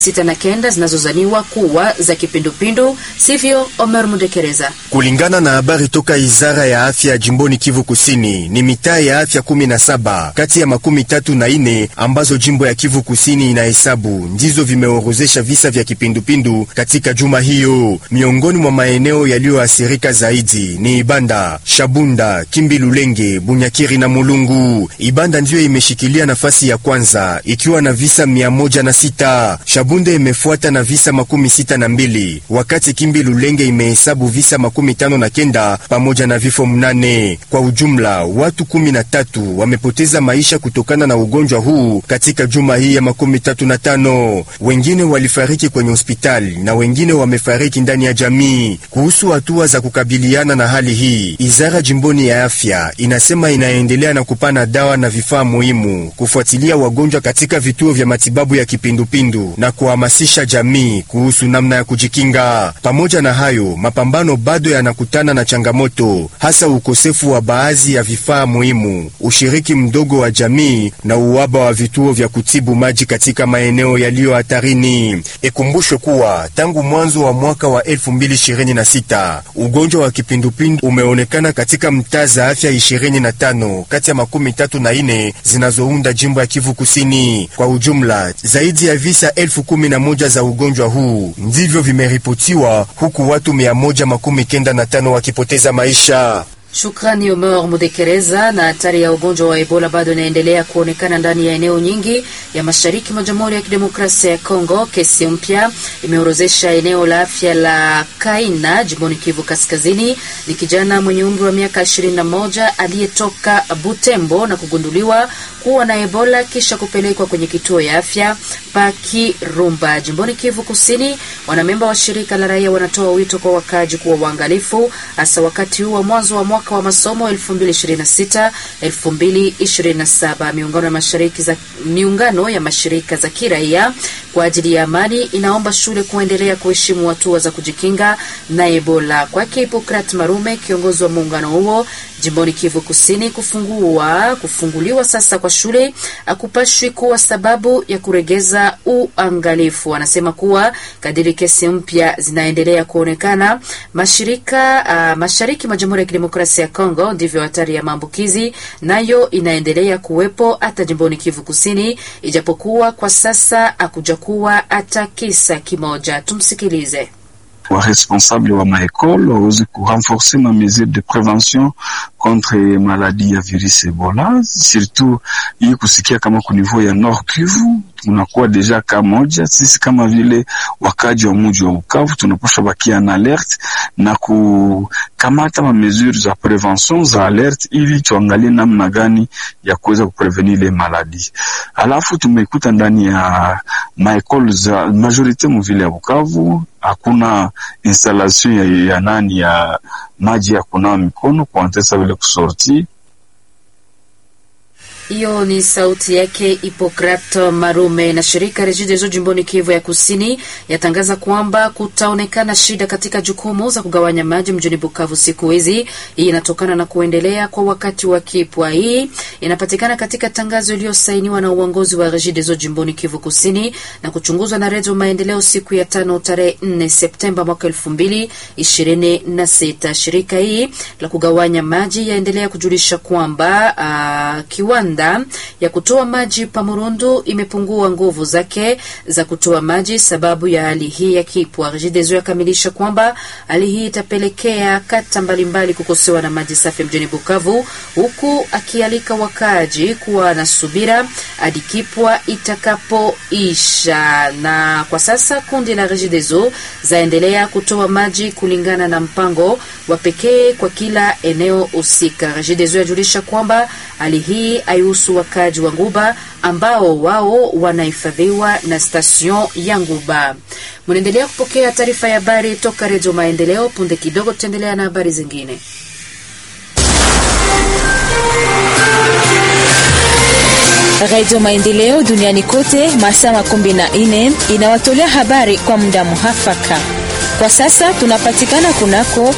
sita na kenda zinazozaniwa kuwa za kipindupindu, sivyo? Omer Mudekereza. Kulingana na habari toka Wizara ya Afya jimboni Kivu Kusini, ni mitaa ya afya kumi na saba kati ya makumi tatu na ine ambazo jimbo ya Kivu Kusini inahesabu ndizo vimeorozesha visa vya kipindupindu katika juma hiyo. Miongoni mwa maeneo yaliyoathirika zaidi ni Ibanda, Shabunda, Kimbi, Lulenge, Bunyakiri na Mulungu. Ibanda ndiyo imeshikilia nafasi ya kwanza ikiwa na visa mia moja na sita. Shabunda imefuata na visa makumi sita na mbili wakati Kimbi Lulenge imehesabu visa makumi tano na kenda pamoja na vifo mnane. Kwa ujumla watu kumi na tatu wamepoteza maisha kutokana na ugonjwa huu katika juma hii ya makumi tatu na tano. Wengine walifariki kwenye hospitali na wengine wamefariki ndani ya jamii. Kuhusu hatua za kukabiliana na hali hii, Izara jimboni ya afya inasema inaendelea na kupana dawa na vifaa muhimu, kufuatilia wagonjwa katika vituo vya matibabu ya kipindupindu na kuhamasisha jamii kuhusu namna ya kujikinga. Pamoja na hayo, mapambano bado yanakutana na changamoto, hasa ukosefu wa baadhi ya vifaa muhimu, ushiriki mdogo wa jamii na uwaba wa vituo vya kutibu maji katika maeneo yaliyo hatarini. Ikumbushwe kuwa tangu mwanzo wa mwaka wa 2026 ugonjwa wa kipindupindu umeonekana katika mtaa za afya 25 kati ya makumi tatu na ine zinazounda jimbo ya Kivu Kusini. Kwa ujumla zaidi ya visa elfu kumi na moja za ugonjwa huu ndivyo vimeripotiwa huku watu mia moja makumi kenda na tano wakipoteza maisha. Shukrani Omer Mudekereza. Na hatari ya ugonjwa wa Ebola bado inaendelea kuonekana ndani ya eneo nyingi ya mashariki mwa Jamhuri ya Kidemokrasia ya Kongo. Kesi mpya imeorozesha eneo la afya la Kaina jimboni Kivu Kaskazini. Ni kijana mwenye umri wa miaka 21 aliyetoka Butembo na kugunduliwa kuwa na Ebola kisha kupelekwa kwenye kituo ya afya Pakirumba jimboni Kivu Kusini. Wanamemba wa shirika la raia wanatoa wito kwa wakaji kuwa waangalifu, hasa wakati huu wa mwanzo wa mwaka wa masomo 2026 2027. Miungano ya mashariki za miungano ya mashirika za kiraia kwa ajili ya amani inaomba shule kuendelea kuheshimu hatua za kujikinga na Ebola. Kwake Hipokrat Marume, kiongozi wa muungano huo jimboni Kivu Kusini, kufungua kufunguliwa sasa kwa shule akupashwi kuwa sababu ya kuregeza uangalifu. Anasema kuwa kadiri kesi mpya zinaendelea kuonekana mashirika uh, mashariki mwa Jamhuri ya Kidemokrasia ya Kongo, ndivyo hatari ya maambukizi nayo inaendelea kuwepo hata jimboni Kivu Kusini, ijapokuwa kwa sasa akuja kuwa hata kisa kimoja. Tumsikilize. Waresponsable wa maekole waweze kurenforce ma mesure de prevention contre maladie ya virus Ebola, surtout hii kusikia kama ku niveau ya Nord Kivu tunakuwa deja ka moja. Sisi kama vile wakaji wa muji wa Bukavu tunapasha bakia na alert na kukamata ma mesure za prevention za alert, ili tuangalie namna gani ya kuweza kuprevenir ile maladi. Alafu tumekuta ndani ya maekole za majorite mu vile ya Bukavu hakuna installation ya, ya nani ya maji ya kunawa mikono kuantesa vile kusorti hiyo ni sauti yake Hipokrate Marume. Na shirika Regideso jimboni Kivu ya Kusini yatangaza kwamba kutaonekana shida katika jukumu za kugawanya maji mjini Bukavu siku hizi. Hii inatokana na kuendelea kwa wakati wa kipwa. Hii inapatikana katika tangazo iliyosainiwa na uongozi wa Regideso jimboni Kivu Kusini na kuchunguzwa na Redio Maendeleo siku ya tano tarehe 4 Septemba mwaka elfu mbili ishirini na sita. Shirika hii la kugawanya maji yaendelea kujulisha kwamba uh, kiwanda ya kutoa maji pa Murundu imepungua nguvu zake za kutoa maji sababu ya hali hii ya kipwa. Regideso yakamilisha kwamba hali hii itapelekea kata mbalimbali kukosewa na maji safi mjini Bukavu, huku akialika wakaaji kuwa na subira hadi kipwa itakapoisha. Na kwa sasa kundi la Regideso zaendelea kutoa maji kulingana na mpango wa pekee kwa kila eneo husika. Regideso yajulisha kwamba hali hii haihusu wakaji wa Nguba ambao wao wanahifadhiwa na stasion ya Nguba. Mnaendelea kupokea taarifa ya habari toka Redio Maendeleo. Punde kidogo tutaendelea na habari zingine. Radio Maendeleo duniani kote masaa makumi na nne inawatolea habari kwa muda muhafaka. Kwa sasa tunapatikana kunako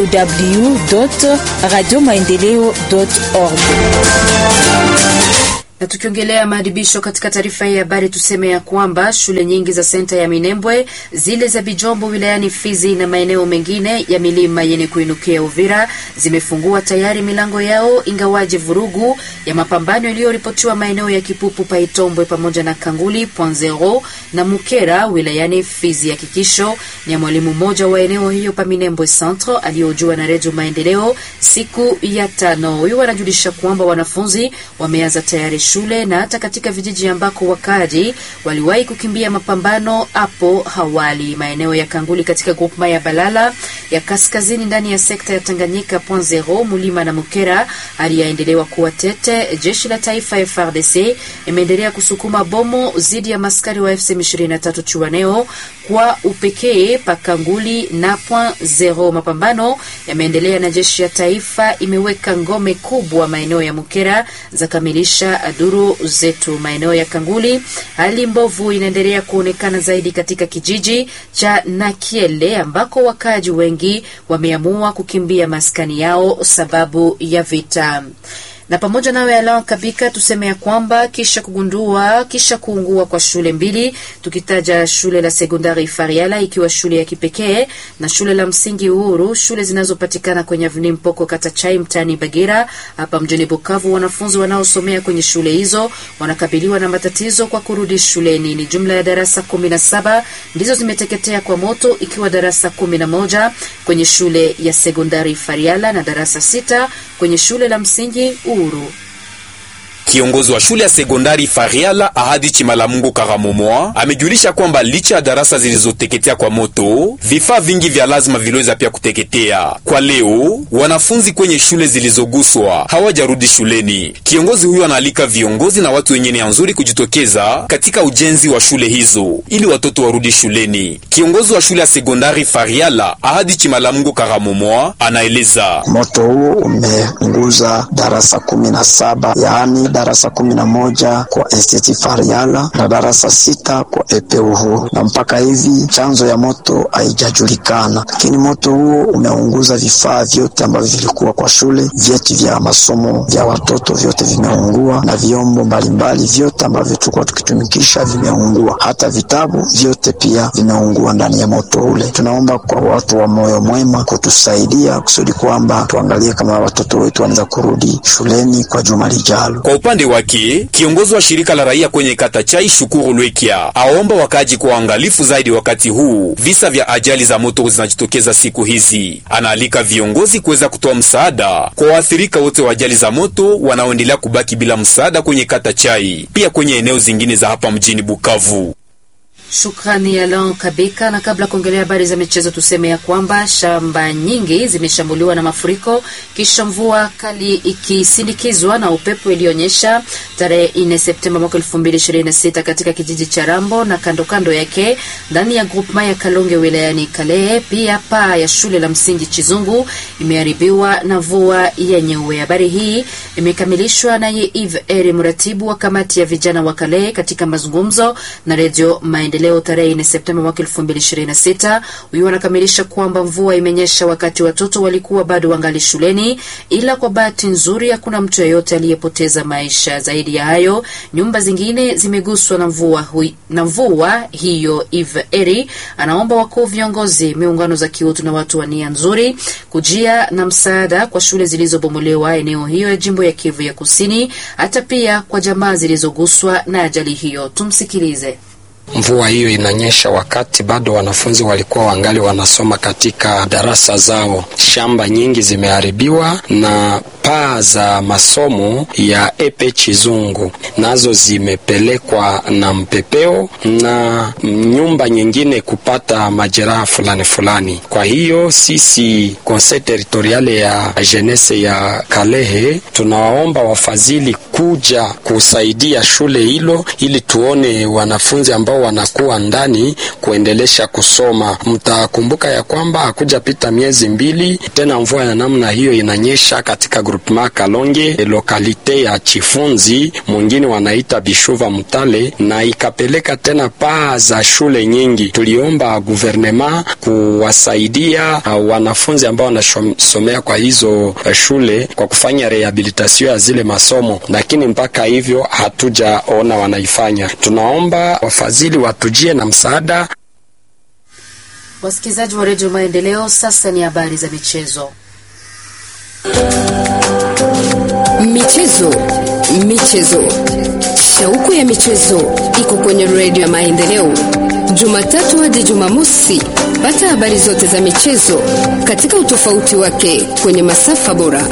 www radio maendeleo org Na tukiongelea maadhibisho katika taarifa hii ya habari, tuseme ya kwamba shule nyingi za senta ya Minembwe, zile za Bijombo wilayani Fizi na maeneo mengine ya milima yenye kuinukia Uvira zimefungua tayari milango yao, ingawaje vurugu ya mapambano iliyoripotiwa maeneo ya Kipupu, Paitombwe pamoja na Kanguli Point Zero na Mukera wilayani Fizi. Hakikisho ni ya mwalimu mmoja wa eneo hiyo pa Minembwe Centre aliyojua na Redio Maendeleo siku ya tano. Huyu anajulisha kwamba wanafunzi wameanza tayari shule na hata katika vijiji ambako wakaji waliwahi kukimbia mapambano hapo hawali. Maeneo ya Kanguli katika grupma ya Balala ya kaskazini ndani ya sekta ya Tanganyika Point Zero, Mulima na Mukera, hali yaendelewa kuwa tete. Jeshi la taifa FARDC imeendelea kusukuma bomo dhidi ya maskari wa FC 23 Chuaneo kwa upekee Pakanguli na Point Zero. Mapambano yameendelea na jeshi ya taifa imeweka ngome kubwa maeneo ya Mukera za kamilisha duru zetu. Maeneo ya Kanguli, hali mbovu inaendelea kuonekana zaidi katika kijiji cha Nakiele ambako wakaji wengi wameamua kukimbia maskani yao sababu ya vita na pamoja nawe Alan Kabika, tuseme ya kwamba kisha kugundua kisha kuungua kwa shule mbili, tukitaja shule la sekondari Fariala ikiwa shule ya kipekee na shule la msingi Uhuru, shule zinazopatikana kwenye Avenue Mpoko kata Chai mtaani Bagira hapa mjini Bukavu. Wanafunzi wanaosomea kwenye shule hizo wanakabiliwa na matatizo kwa kurudi shuleni. Ni jumla ya darasa kumi na saba ndizo zimeteketea kwa moto, ikiwa darasa kumi na moja kwenye shule ya sekondari Fariala na darasa sita kwenye shule la msingi Uhuru. Kiongozi wa shule ya sekondari Fariala Ahadi Chimalamungu Karamomoa amejulisha kwamba licha ya darasa zilizoteketea kwa moto, vifaa vingi vya lazima viliweza pia kuteketea. Kwa leo, wanafunzi kwenye shule zilizoguswa hawajarudi shuleni. Kiongozi huyo anaalika viongozi na watu wenye nia nzuri kujitokeza katika ujenzi wa shule hizo ili watoto warudi shuleni. Kiongozi wa shule ya sekondari Fariala Ahadi Chimalamungu Karamomoa anaeleza moto huo umeunguza darasa kumi na saba yaani darasa kumi na moja kwa Esteti Fariala na darasa sita kwa Epe Uhuru, na mpaka hivi chanzo ya moto haijajulikana, lakini moto huo umeunguza vifaa vyote ambavyo vilikuwa kwa shule. Vyeti vya masomo vya watoto vyote vimeungua na vyombo mbalimbali vyote ambavyo tulikuwa tukitumikisha vimeungua, hata vitabu vyote pia vimeungua ndani ya moto ule. Tunaomba kwa watu wa moyo mwema kutusaidia kusudi kwamba tuangalie kama watoto wetu wanaweza kurudi shuleni kwa juma lijalo. Kwa upande wake kiongozi wa shirika la raia kwenye kata Chai Shukuru Lwekia aomba wakaji kwa uangalifu zaidi wakati huu visa vya ajali za moto zinajitokeza siku hizi. Anaalika viongozi kuweza kutoa msaada kwa waathirika wote wa ajali za moto wanaoendelea kubaki bila msaada kwenye kata Chai, pia kwenye eneo zingine za hapa mjini Bukavu. Shukrani Alan Kabika. Na kabla kuongelea habari za michezo, tuseme ya kwamba shamba nyingi zimeshambuliwa na mafuriko kisha mvua kali ikisindikizwa na upepo iliyonyesha tarehe 4 Septemba mwaka 2026 katika kijiji cha Rambo na kando kando yake ndani ya groupema ya Kalonge wilayani Kalehe. Pia paa ya shule la msingi Chizungu imeharibiwa na mvua yenyewe. Habari hii imekamilishwa naye Eve Eri, mratibu wa kamati ya vijana wa Kalehe katika mazungumzo na redio Maendeleo leo tarehe 4 Septemba mwaka 2026. Huyu anakamilisha kwamba mvua imenyesha wakati watoto walikuwa bado wangali shuleni, ila kwa bahati nzuri hakuna mtu yeyote aliyepoteza maisha. Zaidi ya hayo, nyumba zingine zimeguswa na mvua hui, na mvua hiyo. Eve Eri anaomba wakuu viongozi, miungano za kiutu na watu wa nia nzuri kujia na msaada kwa shule zilizobomolewa eneo hiyo ya jimbo ya Kivu ya Kusini, hata pia kwa jamaa zilizoguswa na ajali hiyo. Tumsikilize. Mvua hiyo inanyesha wakati bado wanafunzi walikuwa wangali wanasoma katika darasa zao. Shamba nyingi zimeharibiwa na paa za masomo ya epe Chizungu nazo zimepelekwa na mpepeo na nyumba nyingine kupata majeraha fulani fulani. Kwa hiyo sisi conseil territoriale ya jeunesse ya Kalehe tunawaomba wafadhili kuja kusaidia shule hilo ili tuone wanafunzi ambao wanakuwa ndani kuendelesha kusoma. Mtakumbuka ya kwamba hakuja pita miezi mbili tena mvua ya namna hiyo inanyesha katika groupement Kalonge, lokalite ya Chifunzi, mwingine wanaita Bishuva Mutale, na ikapeleka tena paa za shule nyingi. Tuliomba guvernema kuwasaidia uh, wanafunzi ambao wanasomea kwa hizo uh, shule kwa kufanya rehabilitation ya zile masomo, lakini mpaka hivyo hatujaona wanaifanya. Tunaomba wafadhili watujie na msaada. Wasikilizaji wa redio Maendeleo, sasa ni habari za michezo. Michezo, michezo, shauku ya michezo iko kwenye redio ya Maendeleo, Jumatatu hadi Jumamosi. Pata habari zote za michezo katika utofauti wake kwenye masafa bora.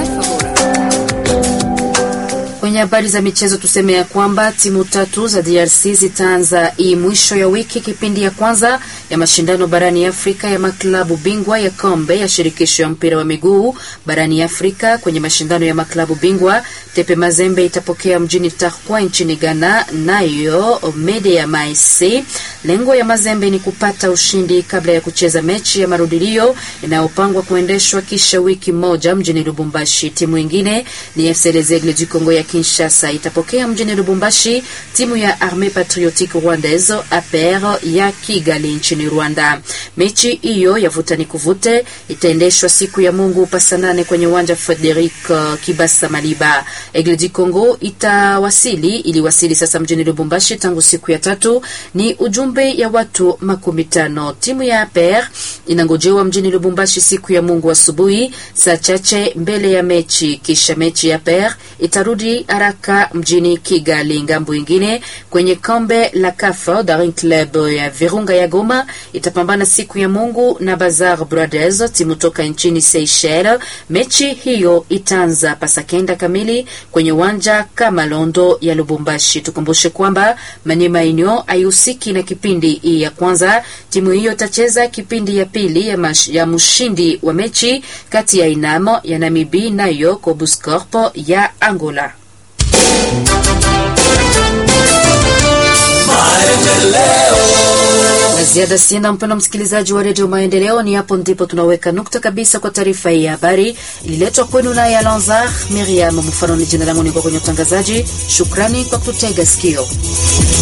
Kwenye habari za michezo tuseme ya kwamba timu tatu za DRC zitaanza hii mwisho ya wiki kipindi ya kwanza ya mashindano barani Afrika ya maklabu bingwa ya kombe ya shirikisho ya mpira wa miguu barani Afrika. Kwenye mashindano ya maklabu bingwa, Tepe Mazembe itapokea mjini Tarkwa nchini Ghana, nayo Medeya Maese. Lengo ya Mazembe ni kupata ushindi kabla ya kucheza mechi ya marudilio inayopangwa kuendeshwa kisha wiki moja mjini Lubumbashi. Timu ingine ni FC Les Aigles du Congo ya Kinshasa itapokea mjini Lubumbashi timu ya Armee Patriotique Rwandaise APR ya Kigali nchini Rwanda. Mechi hiyo ya vuta ni kuvute itaendeshwa siku ya Mungu pasa nane kwenye uwanja Frederic uh, Kibasa Maliba. Aigle du Congo itawasili iliwasili sasa mjini Lubumbashi tangu siku ya tatu. Ni ujumbe ya watu makumi tano. Timu ya APR inangojewa mjini Lubumbashi siku ya Mungu asubuhi saa chache mbele ya mechi, kisha mechi ya APR itarudi haraka mjini Kigali. Ngambo ingine kwenye kombe la CAF, Daring Club ya Virunga ya Goma itapambana siku ya Mungu na Bazar Brothers, timu toka nchini Seychelles. Mechi hiyo itaanza pasakenda kamili kwenye uwanja Kamalondo ya Lubumbashi. Tukumbushe kwamba Manyema Union haihusiki na kipindi hii ya kwanza. Timu hiyo itacheza kipindi ya pili ya, mash, ya mshindi wa mechi kati ya Inamo ya Namibi nayo Cobuscorp ya Angola. La ziada sina, mpendo msikilizaji wa redio Maendeleo. Ni hapo ndipo tunaweka nukta kabisa kwa taarifa hii ya habari ililetwa kwenu naye Alanzar Miriam Mfano. Ni jina langu, niko kwenye utangazaji. Shukrani kwa kututega sikio.